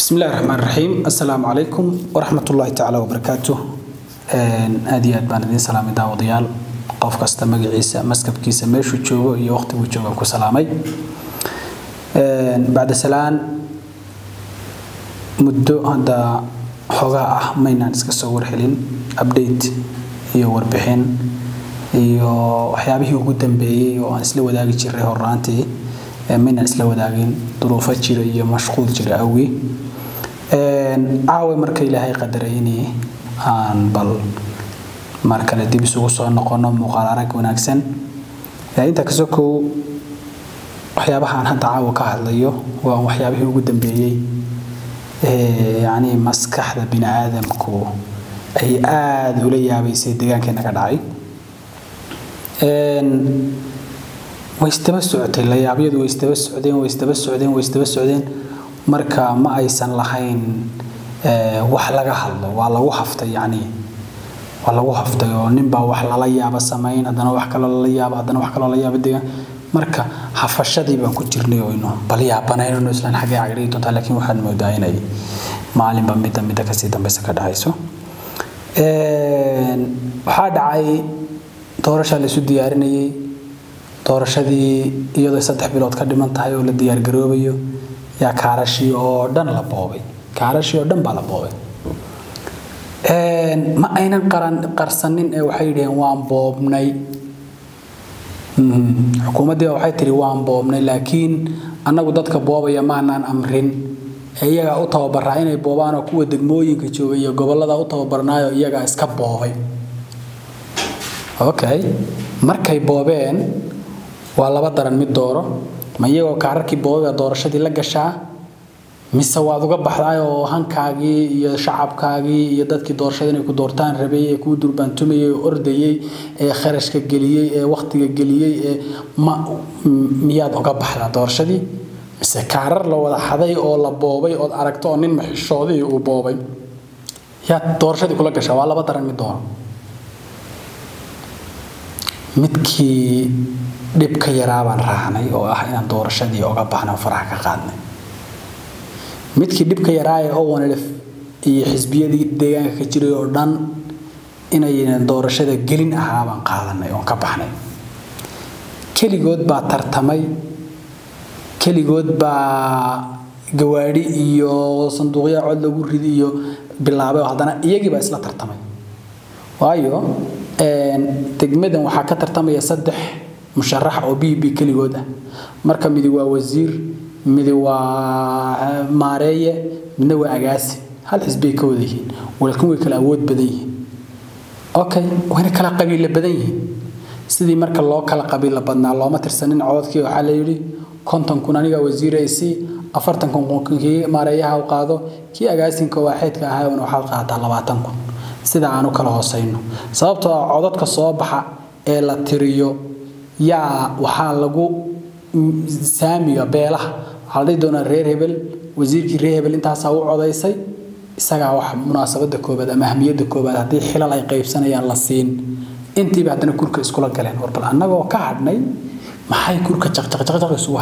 bismi illahi raxmaan raxiim assalaamu calaykum waraxmatullaahi tacaala wabarakaatu aad iyo aad baan idiin salaamay daawadayaal qof kasta magaciisa maskabkiisa meeshuu joogo iyo waqtiguu joogaan ku salaamay bacda salaan muddo hadda xoogaa ah maynaan iska soo warhelin update iyo warbixin iyo waxyaabihii ugu dambeeyey oo aan isla wadaagi jiray horraantii maynaan isla wadaagin duruufo jira iyo mashquul jira awgi caawa marka ilaahay qadaray inay aan bal mar kale dib isugu soo noqono muuqaal arag wanaagsan intaa kasoo kow waxyaabaha aan hadda caawa ka hadlayo waa waxyaabihii ugu dambeeyey yacni maskaxda bini aadamku ay aada ula yaabaysay deegaankeena ka dhacay way isdaba socotay layaabyadu way isdaba socdeen way isdaba socdeen way isdaba socdeen marka ma aysan lahayn wax laga hadlo waa lagu haftay yacni waa lagu haftay oo ninbaa wax lala yaaba samayn haddana wax kaloo lala yaaba haddana wax kaloo la yaaba deegaan marka hafashadii baan ku jirnay oyno bal yaabanayno islaan xaggee cagdhigi doontaa laakiin waxaad moodaa inay maalinba midda midda kasii dambeysa ka dhacayso waxaa dhacay doorashaa la isu diyaarinayay doorashadii iyadoo saddex bilood ka dhiman tahay oo la diyaargaroobayo yaa kaarashii oo dhan la boobay kaarashii oo dhan baa la boobay ma aynan qaran qarsanin ee waxay yidhaheen waan boobnay xukuumaddii waxay tihi waan boobnay laakiin annagu dadka boobaya maanaan amrin ee iyagaa u tababaraa inay boobaan oo kuwa degmooyinka jooga iyo gobollada u tababarnaayo iyagaa iska boobay okay markay boobeen waa laba daran mid dooro ma iyagoo kaararkii boobay doorashadii la gashaa mise waad uga baxday oo hankaagii iyo shacabkaagii iyo dadkii doorashada inay ku doortaan rabay ee kuu durbaantumayay ee ordayey ee kharashka geliyey ee wakhtiga geliyey ee ma miyaad uga baxdaa doorashadii mise kaarar la wada xaday oo la boobay ood aragto oo nin maxishoodihii uu boobay yaad doorashadii kula gashaa waa laba daran mid dooro midkii dhib ka yaraa baan raacnay oo ah inaan doorashadii oga baxnay oo faraha ka qaadnay midkii dhibka yaraa ee owanlf iyo xisbiyadii deegaanka ka jiray oo dhan inaynan doorashada gelin ahaa baan qaadanay oon ka baxnay keligood baa tartamay keligood baa gawaadhi iyo sanduuqya cod lagu ridi iyo bilaabay oo haddana iyagii baa isla tartamay waayo degmadan waxaa ka tartamaya saddex musharax oo b b keligood ah marka midi waa wasiir midi waa maareeye midna waa agaasi hal xisbay ka wada yihiin laakiin way kala awood badan yihiin okay wayna kala qabiilo badan yihiin sidii marka loo kala qabiilo badnaa looma tirsanin cododkii waxaa la yidhi konton kun aniga wasiir ay sii afartan kun kii maareeyaha u qaado kii agaasinka waaxeedka ahaa waxaad qaataa labaatan kun sida aan u kala hoosayno sababtoo ah codadka soo baxa ee la tiriyo yaa waxaa lagu saamiga beelaha waxaa la dhihi doonaa reer hebel wasiirkii reer hebel intaasaa u codaysay isagaa wax munaasabada koobaad ama ahmiyadda koobaad haddii xilal ay qaybsanayaan la siin intiiba haddana kurka iskula galeen war bal annagoo ka hadhnay maxay kurka jaqjaqjaqjaq isugu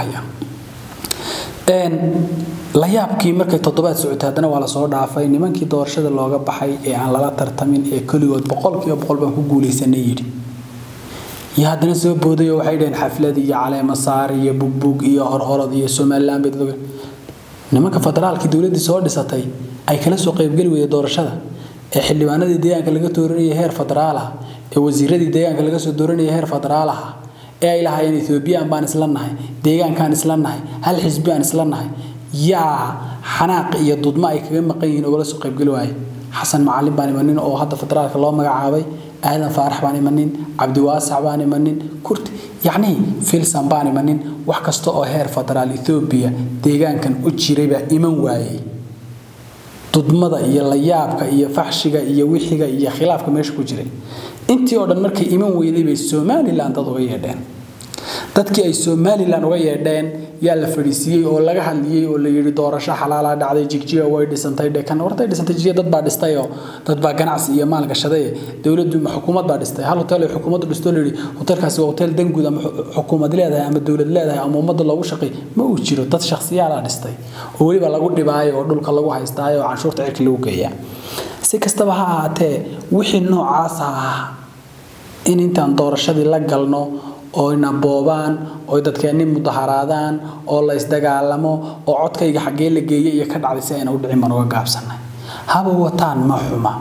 hayaan la yaabkii markay toddobaad socotay haddana waa lasoo dhaafay nimankii doorashada looga baxay ee aan lala tartamin ee keligood boqolkiiba boqol baan ku guulaysanay yidhi iyo haddana soo booday oo waxay dhaheen xaflad iyo caleemo saar iyo bugbug iyo hororod iyo somaliland bay nimanka federaalkii dowladdii soo dhisatay ay kala soo qaybgeli weyday doorashada ee xildhibaanadii deegaanka laga dooranayay heer federaal ah ee wasiiradii deegaanka laga soo dooranayay heer federaal ah ee ay lahaayeen ethoobiyan baan isla nahay deegaankaan isla nahay hal xisbi aan isla nahay yaa xanaaq iyo dudmo ay kaga maqan yihiin ogala soo qaybgeli waaye xasan macalin baan imanin oo hadda federaalka loo magacaabay aadan faarax baan imanin cabdiwaasac baan imanin kurti yacnii filsan baan imanin wax kasta oo heer federaal ethoobiya deegaankan u jiray baa iman waayey dudmada iyo layaabka iyo faxshiga iyo wixiga iyo khilaafka meesha ku jiray intii oo dhan markay iman weyday bay somaliland dad uga yeedheen dadkii ay somalilan uga yeedheen yaa la fadhiisiiyey oo laga hadliyey oo la yidhi doorasho xalaalaa dhacday jigjiga way dhisantay dhekan hortay dhisantay jigjiga dad baa dhistay oo dad baa ganacsi iyo maal gashaday dowladdu ma xukuumad baa dhistay hal hotel ay xukuumaddu dhistoo la yidhi hotelkaasi waa hotel danguud ama xukuumad leedahay ama dowlad leedahay ama ummadda loogu shaqay ma uu jiro dad shakhsiyaalaa dhistay oo weliba lagu dhibaayo oo dhulka lagu haystaayo oo canshuurta cirka lagu geeyaa si kastaba ha ahaatee wixii noocaasa ah in intaan doorashadii la galno oyna boobaan oy dadkeenni mudaharaadaan oo la isdagaalamo oo codkayga xaggee la geeyey iyo ka dhacday si ayna u dhicin baan uga gaabsanay haba wataan ma xuma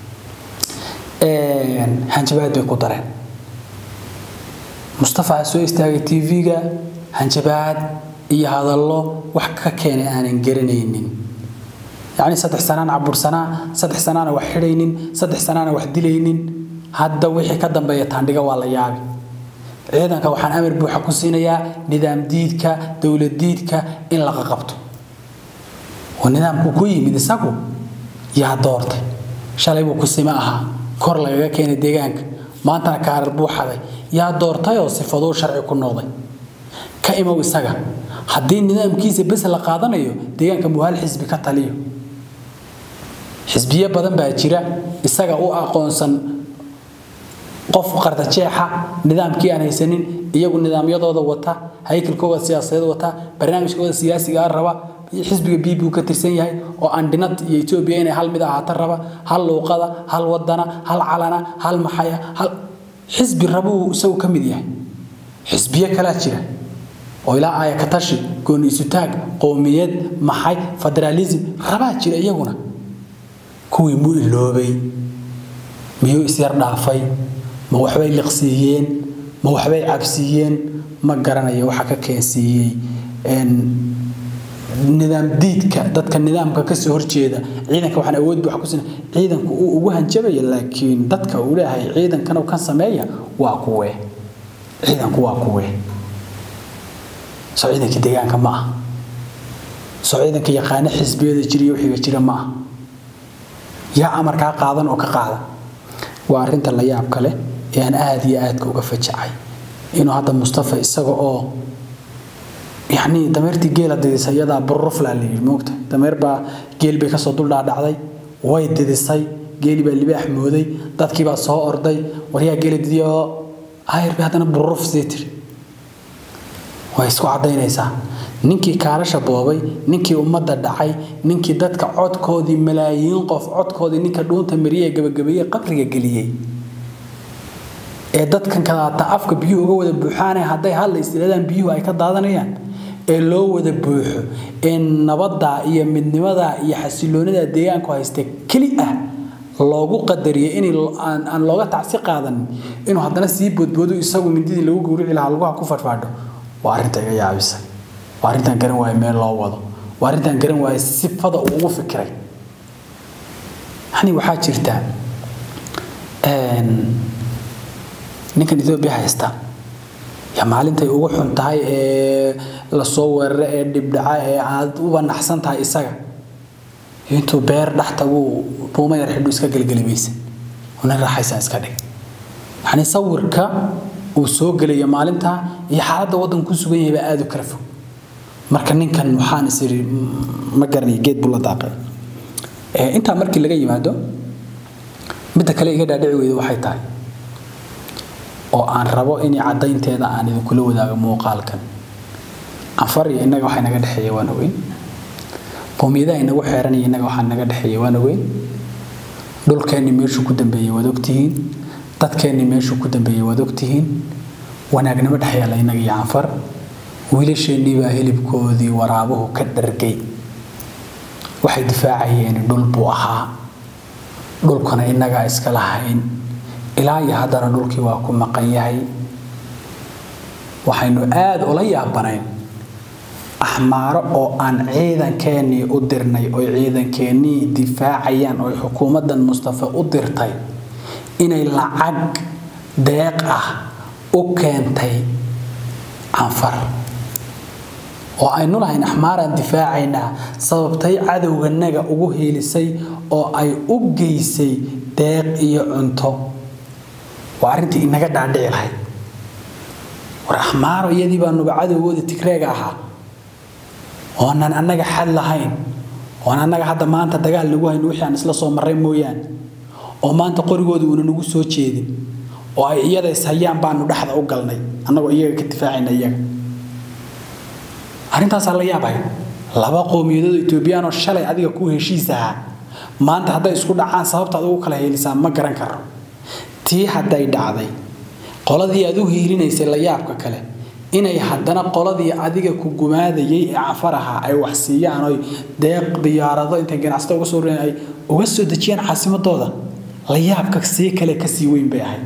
hanjabaad bay ku dareen mustafa soo istaagay tv-ga hanjabaad iyo hadallo wax ka keenay aanan garanaynin yacni saddex sanaan cabursanaa saddex sanaana wax xidhaynin saddex sanaana wax dilaynin hadda wixii ka dambeeya taandhiga waa la yaabi ciidanka waxaan amar buuxa ku siinayaa nidaam diidka dowlad diidka in laga qabto oo nidaamku ku yimid isagu yaa doortay shalay buu kusima ahaa kor lagaga keenay deegaanka maantana kaarar buu xaday yaa doortayoo sifaduu sharci ku noqday ka imow isaga haddii nidaamkiisa bes la qaadanayo deegaanka muhal xisbi ka taliyo xisbiyo badan baa jira isaga u aqoonsan qof qardajeexa nidaamkii aan haysanin iyagu nidaamyadooda wata haykalkooda siyaasadeed wata barnaamijkooda siyaasiga raba xisbiga b buu ka tirsan yahay oo andhinad iyo etoobiya inay hal mid ahaato raba hal luuqada hal wadana hal calana hal maxaya hal xisbi rabuu isagu ka mid yahay xisbiyo kalaa jira oo ilaa aaya ka tashi gooni isutaag qowmiyad maxay federaalism rabaa jira iyaguna kuwii mu iloobay miyuu isyar dhaafay ma waxbay liqsiiyeen ma waxbay cabsiiyeen ma garanayo waxa ka keensiiyey nidaam diidka dadka nidaamka kasoo horjeeda ciidanka waxaan awood buuxa kusin ciidanku uu ugu hanjabaya laakiin dadka uu leeyahay ciidankan kan sameeya waa kuwee ciidanku waa kuwee soo ciidankii deegaanka ma ah soo ciidanka yaqaano xisbiyada jira iyo wixiga jira ma ah yaa amarkaa qaadan oo ka qaada waa arrinta la yaab kale ee aan aada iyo aadka uga fajacay inuu hadda mustafa isaga oo yacni dameertii geela didisay iyadaa bururuflaa la yidhi moogta dameer baa geel bay kasoo duldhaadhacday way didisay geeli baa libaax mooday dadkii baa soo orday waryaa geela didiya oo ayr bay haddana bururuf sii tiri way isku caddaynaysaa ninkii kaalasha boobay ninkii ummadda dhacay ninkii dadka codkoodii malaayiin qof codkoodii ninka dhuunta mariyee gabagabeeye qabriga geliyey ee dadkan kadaata afka biyuhu uga wada buuxaanay hadday hadla istiraadaan biyuhu ay ka daadanayaan ee loo wada buuxo ee nabadda iyo midnimada iyo xasiloonida deegaanku haysta keli ah loogu qadariyo in aan looga tacsi qaadanin inuu haddana sii boodboodo isagu mindidii lagu gowrici lahaa laguha ku fadhfaadho waa arrinta iga yaabisay waa arrintaan garan waaye meel loo wado waa arrintaan garan waaye sifada uu ugu fikiray yani waxaa jirta ninkan etoobiya haysta yaa maalintay ugu xun tahay ee lasoo weeraro ee dhibdhaca ee aad u banaxsan tahay isaga intuu beer dhex taguu buuma yar xidhu iska gelgelimaysa una raaxaysan iska dhig yacni sawirka uu soo gelaya maalinta iyo xaaladda waddanku ku sugan yahay baa aada u kala fog marka ninkan waxaan is iri ma garanaya geed buu la daaqay intaa markii laga yimaado midda kale iga dhaadhici weyda waxay tahay oo aan rabo in caddaynteeda aan idinkula wadaago muuqaalkan anfar iyo innaga waxaa naga dhexeeya waan ogeyn qowmiyadaha inagu xeeranaya innaga waxaa naga dhexeeya waan ogeyn dhulkeenni meeshuu ku dambeeyey waad ogtihiin dadkeenni meeshuu ku dambeeyey waad ogtihiin wanaagnimo dhex yaalla innaga iyo anfar wiilasheennii baa hilibkoodii waraabuhu ka dhargay waxay difaacayeen dhul buu ahaa dhulkuna innagaa iska lahayn ilaa iyo haddana dhulkii waa ku maqan yahay waxaynu aada ula yaabanayn axmaaro oo aan ciidankeennii u dirnay oy ciidankeennii difaacayaan oy xukuumaddan mustafa u dirtay inay lacag deeq ah u keentay canfar oo aynu lahayn axmaaraan difaacaynaa sababtay cadowganaga ugu hiilisay oo ay u geysay deeq iyo cunto waa arrintii inaga dhaadhici lahayd war axmaaro iyadii baa nuga cadowgooda tigreega ahaa oonan annaga xad lahayn oon annaga hadda maanta dagaal nagu hayno wixii aan isla soo marray mooyaane oo maanta qorigooda uuna nagu soo jeedin oo ay iyada ishayaan baanu dhexda u galnay annagoo iyaga ka difaacayna iyaga arrintaasaa la yaabay laba qowmiyadood etoobiyaan oo shalay adiga ku heshiis ahaa maanta hadday isku dhacaan sababta ad ugu kala heelisaa ma garan karo tii hadday dhacday qoladii aad u hiilinaysay la yaabka kale inay haddana qoladii adiga ku gumaadayay ee cafar ahaa ay wax siiyaan oy deeq diyaarado intay ganacsata uga soo ay uga soo dejiyaan caasimadooda la yaabka sii kale kasii weyn bay ahayd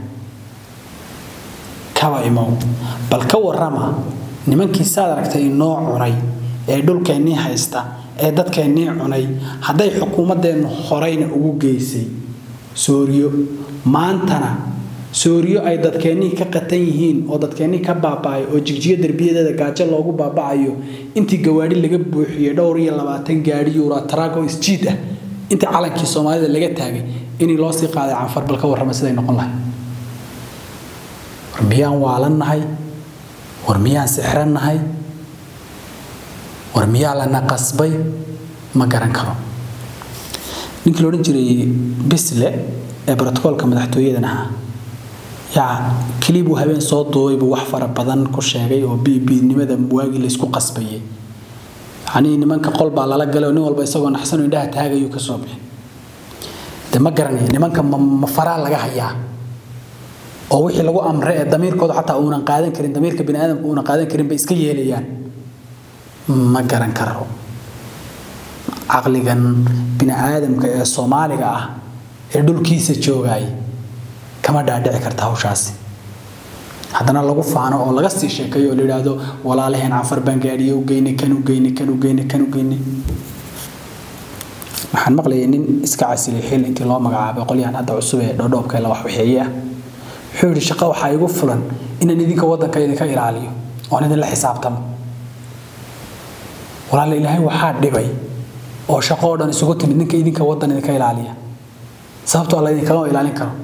kaba imow bal ka warrama nimankii saad aragtay inoo cunay ee dhulkeennii haysta ee dadkeennii cunay hadday xukuumaddeennu horeyna ugu geysay sooriyo maantana sooriyo ay dadkeennii ka qatan yihiin oo dadkeennii ka baaba'ay oo jigjiyo derbiyadeeda gaajo loogu baaba'ayo intii gawaadhi laga buuxiyey dhowr iyo labaatan gaadhi yuura tarago isjiid ah intii calankii soomaalida laga taagay inii loo sii qaaday canfar bal ka warrama siday noqon lahay war miyaan waalannahay war miyaan sixrannahay war miyaa lana qasbay ma garan karo ninkii loodhan jiray bisle ee brotokoolka madaxtooyadan ahaa yaa keli buu habeen soo duubay buu wax fara badan ku sheegay oo biibinimada waagii laysku qasbayay yacnii nimanka qol baa lala galay oo nin walba isagoo naxsanoo indhaha taagayuu ka soo bixin de ma garanaya nimanka ma faraa laga hayaa oo wixii lagu amray ee damiirkooda xataa uunan qaadan karin damiirka bini aadamka uunan qaadan karin bay iska yeelayaan ma garan karo caqligan bini aadamka ee soomaaliga ah ee dhulkiisa joogay kama dhaadhici karta hawshaasi haddana lagu faano oo laga sii sheekeeyo oo la yidhaahdo walaalaheen cafar baan gaadhiye u geynay kan u geynay kan u geynay kan u geynay waxaan maqlayay nin iska casilay xil intii loo magacaabay qolyahan hadda cusub ee dhoodhoobka la waxwaxeeye ah wuxuu yidhi shaqo waxaa igu fulan inaan idinka waddanka idinka ilaaliyo oon idinla xisaabtamo walaala ilaahay waxaa dhibay oo shaqo oo dhan isugu timid ninka idinka waddan idinka ilaaliya sababtoo la idinkama ilaalin karo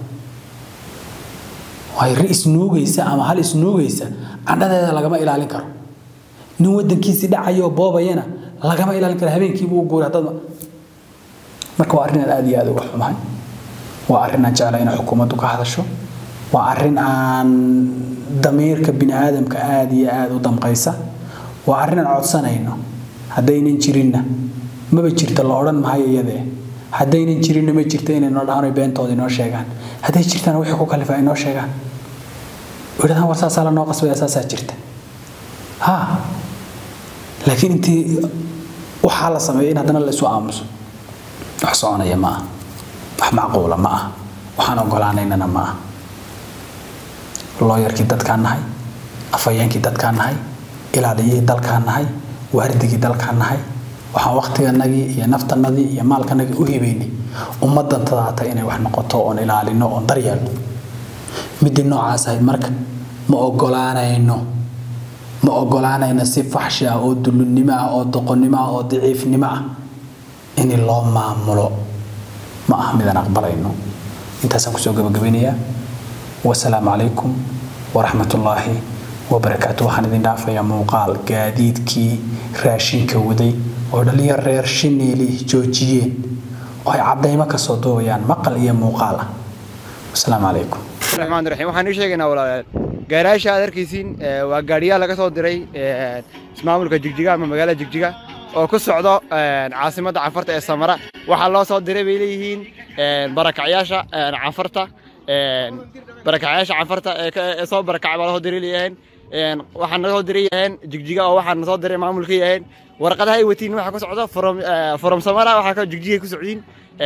waay ri isnuugaysa ama hal isnuugaysa candhadeeda lagama ilaalin karo nin waddankiisii dhacayoo boobayana lagama ilaalin karo habeenkiibuu u guuray haddad marka waa arrin aan aad iyo aad uga xumahay waa arrin aan jeclay inay xukuumaddu ka hadasho waa arrin aan damiirka bini aadamka aad iyo aad u damqaysa waa arrin aan codsanayno haddaynan jirinna maba jirta la odhan mahayo iyadee haddaynan jirinna ma jirta inay noo dhahaan beentooda inoo sheegaan hadday jirtana wixii ku kalifa ay noo sheegaan idhahdaan war saasaa la noo qasbaya saasaa jirta ha laakiin intii waxaa la sameeyay in haddana la isu aamuso wax soconaya ma ah wax macquula ma ah waxaan ogolaanaynana ma ah looyarkii dadkaan nahay afhayeenkii dadkaan nahay ilaaliyihii dalkaan nahay waardigii dalkaan nahay waxaan waktiganagii iyo naftanadii iyo maalkanagii u hibaynay ummadan tadaata inay wax noqoto oon ilaalino oon daryeelno midii noocaas ahayd marka ma ogolaanayno ma ogolaanayno si faxshi ah oo dullunimo ah oo doqonnimo ah oo daciifnimo ah in loo maamulo ma ah midaan aqbalayno intaasaan kusoo gabagabaynayaa wasalaamu calaykum waraxmat ullaahi wabarakaatu waxaan idin dhaafayaa muuqaal gaadiidkii raashinka waday oo dhalinyar reer shineeli joojiyeen oo ay caddaymo kasoo duubayaan maqal iyo muuqaal ah wasalaamu calaykum الرحمن الرحيم waxaan ii sheegaynaa walaalayaal gaaraasha aad arkaysiin waa gaadhiyaal laga soo diray ismaamulka jigjiga ama magaalada jigjiga oo ku socdo caasimadda canfarta ee samara waxaa loo soo diray bay leeyihiin barakacyaasha canfarta barakacyaasha canfarta ee soo barakacay baa lasoo diray leeyahayn waxaan naga soo diray yahayn jigjiga oo waxaan nasoo diray maamulka yahayn warqadaha ay watiin waxaa ku socdo from from samara waxaa ka jigjiga ku socdiin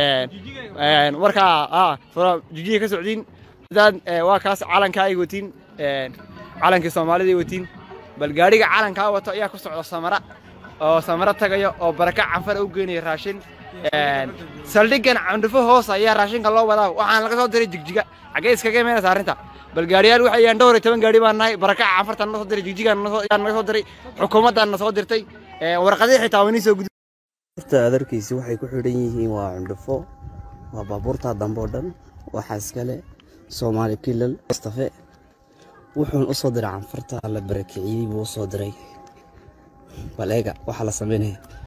markaa from jigjiga ka socdiin dad waa kaas calanka ay watiin calankii soomaalida ay watiin bal gaadhiga calankaa wato ayaa ku socda samara oo samara tagayo oo baraka canfar u geynaya raashin saldhigan candhufo hoos ayaa raashinka loo wadaa waxaan laga soo diray jigjiga xaggee iskaga imaynaysa arrinta bal gaadhiyaal waxay yahaan dhowr iyo toban gaadhi baan nahay baraka canfartan na soo diray jigjigaan naga soo diray xukuumaddan na soo dirtay warqadii xitaa wani soo gud baabuurta aad arkaysa waxay ku xidhan yihiin waa cundhufo waa baabuurta dambe oo dhan waxaa iskale soomaali kilal mustafe wuxuun u soo diray canfarta la barakiciyey buu u soo diray bal eega waxaa la sameynaya